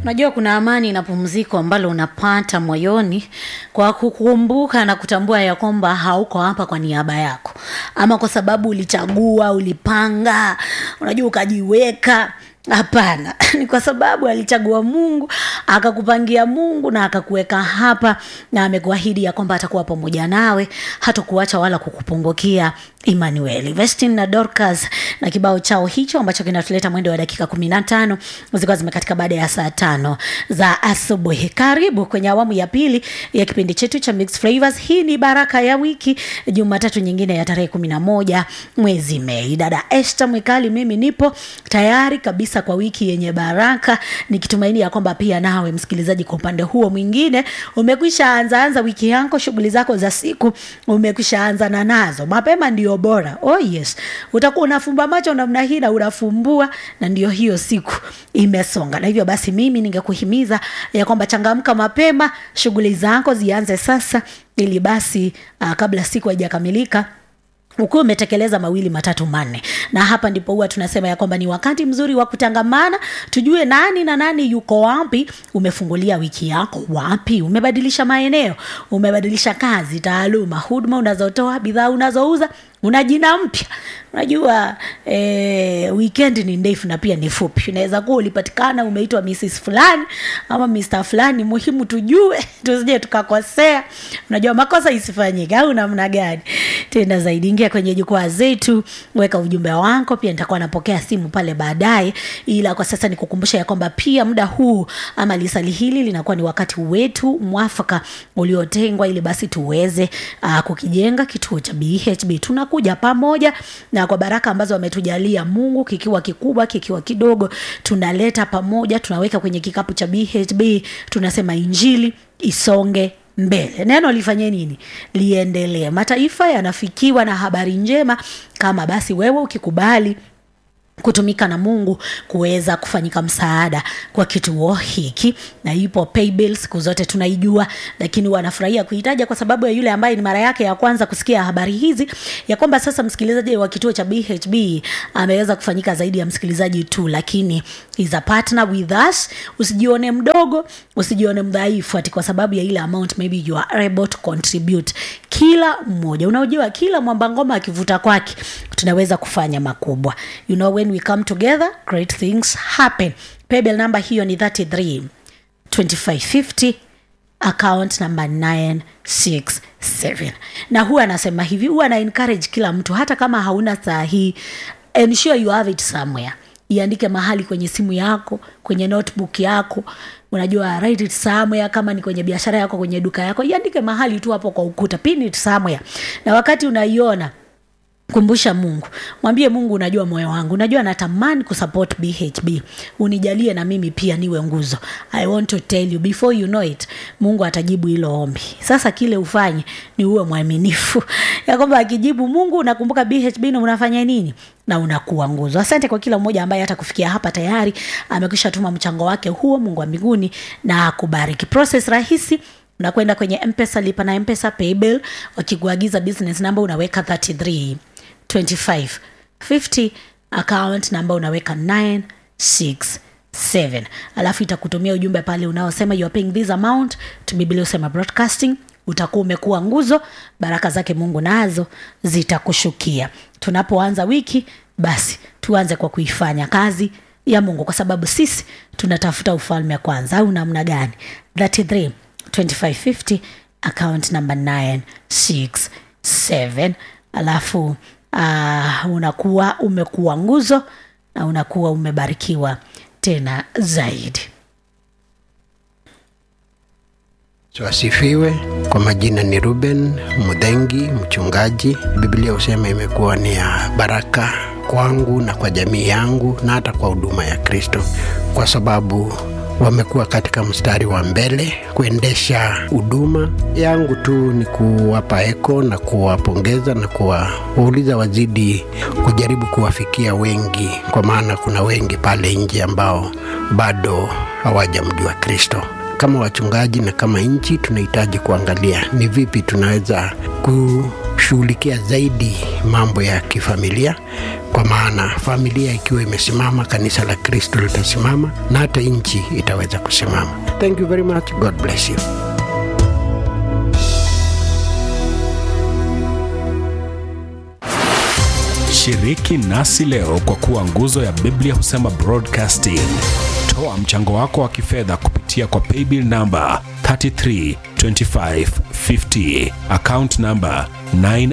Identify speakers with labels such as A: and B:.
A: unajua kuna amani na pumziko ambalo unapata moyoni kwa kukumbuka na kutambua ya kwamba hauko hapa kwa niaba yako ama kwa sababu ulichagua ulipanga unajua ukajiweka hapana ni kwa sababu alichagua mungu akakupangia mungu na akakuweka hapa na amekuahidi ya kwamba atakuwa pamoja nawe hatakuacha wala kukupungukia emmanuel vestin na dorcas na kibao chao hicho ambacho kinatuleta mwendo wa dakika kumi na tano zilikuwa zimekatika baada ya saa tano za asubuhi karibu kwenye awamu ya pili ya kipindi chetu cha mixed flavors hii ni baraka ya wiki jumatatu nyingine ya tarehe kumi na moja mwezi mei dada este mwikali mimi nipo tayari kabisa kwa wiki yenye baraka nikitumaini ya kwamba pia nawe msikilizaji kwa upande huo mwingine umekwisha anzaanza wiki yako shughuli zako za siku umekwisha anza na nazo mapema ndio bora oh yes utakuwa unafumba macho namna hii na unafumbua na ndio hiyo siku imesonga na hivyo basi mimi ningekuhimiza ya kwamba changamka mapema shughuli zako zianze sasa ili basi uh, kabla siku haijakamilika ukiwa umetekeleza mawili matatu manne na hapa ndipo huwa tunasema ya kwamba ni wakati mzuri wa kutangamana tujue nani na nani yuko wapi umefungulia wiki yako wapi umebadilisha maeneo umebadilisha kazi taaluma huduma unazotoa bidhaa unazouza una jina mpya unajua eh, weekend ni ndefu na pia ni fupi unaweza kuwa ulipatikana umeitwa mrs fulani ama mr fulani muhimu tujue tusije tukakosea unajua makosa isifanyike au namna gani tena zaidi ingia kwenye jukwaa zetu weka ujumbe wako pia nitakuwa napokea simu pale baadaye ila kwa sasa nikukumbusha ya kwamba pia muda huu ama lisali hili linakuwa ni wakati wetu mwafaka uliotengwa ili basi tuweze uh, kukijenga kituo cha bhb tunakuja pamoja na kwa baraka ambazo ametujalia mungu kikiwa kikubwa kikiwa kidogo tunaleta pamoja tunaweka kwenye kikapu cha bhb tunasema injili isonge mbele neno lifanye nini liendelee mataifa yanafikiwa na habari njema kama basi wewe ukikubali kutumika na mungu kuweza kufanyika msaada kwa kituo hiki na ipo paybill siku zote tunaijua lakini wanafurahia kuitaja kwa sababu ya yule ambaye ni mara yake ya kwanza kusikia habari hizi ya kwamba sasa msikilizaji wa kituo cha bhb ameweza kufanyika zaidi ya msikilizaji tu lakini is a partner with us usijione mdogo usijione mdhaifu ati kwa sababu ya ile amount maybe you are able to contribute kila mmoja unaojua kila mwamba ngoma akivuta kwake tunaweza kufanya makubwa you know when we come together great things happen paybill number hiyo ni 33 2550 account number 967 na huwa anasema hivi huwa ana encourage kila mtu hata kama hauna saa hii ensure you have it somewhere iandike mahali kwenye simu yako kwenye notebook yako unajua write it somewhere kama ni kwenye biashara yako kwenye duka yako iandike mahali tu hapo kwa ukuta pin it somewhere na wakati unaiona kumbusha mungu mwambie mungu unajua moyo wangu unajua natamani kusupport bhb unijalie na mimi pia niwe nguzo i want to tell you before you know it mungu atajibu hilo ombi sasa kile ufanye ni uwe mwaminifu ya kwamba akijibu mungu unakumbuka bhb na unafanya nini na unakuwa nguzo asante kwa kila mmoja ambaye hata kufikia hapa tayari amekwisha tuma mchango wake huo mungu wa mbinguni na akubariki process rahisi unakwenda kwenye mpesa lipa na mpesa paybill wakikuagiza business number unaweka 33 25 50 account number unaweka 967 alafu itakutumia ujumbe pale unaosema you are paying this amount to biblia usema broadcasting utakuwa umekuwa nguzo baraka zake mungu nazo zitakushukia tunapoanza wiki basi tuanze kwa kuifanya kazi ya mungu kwa sababu sisi tunatafuta ufalme kwanza au namna gani 33 2550 account number 967 alafu uh, unakuwa umekuwa nguzo na unakuwa umebarikiwa tena zaidi
B: Asifiwe. Kwa majina ni Ruben Mudhengi, mchungaji. Biblia husema imekuwa ni ya baraka kwangu na kwa jamii yangu na hata kwa huduma ya Kristo, kwa sababu wamekuwa katika mstari wa mbele kuendesha huduma yangu. Tu ni kuwapa eko na kuwapongeza na kuwauliza wazidi kujaribu kuwafikia wengi, kwa maana kuna wengi pale nje ambao bado hawajamjua Kristo kama wachungaji na kama nchi tunahitaji kuangalia ni vipi tunaweza kushughulikia zaidi mambo ya kifamilia, kwa maana familia ikiwa imesimama, kanisa la Kristo litasimama na hata nchi itaweza kusimama. Thank you very much. God bless you.
C: Shiriki nasi leo kwa kuwa nguzo ya Biblia husema broadcasting. Toa mchango wako wa kifedha kupitia kwa paybill namba 332550 account namba 9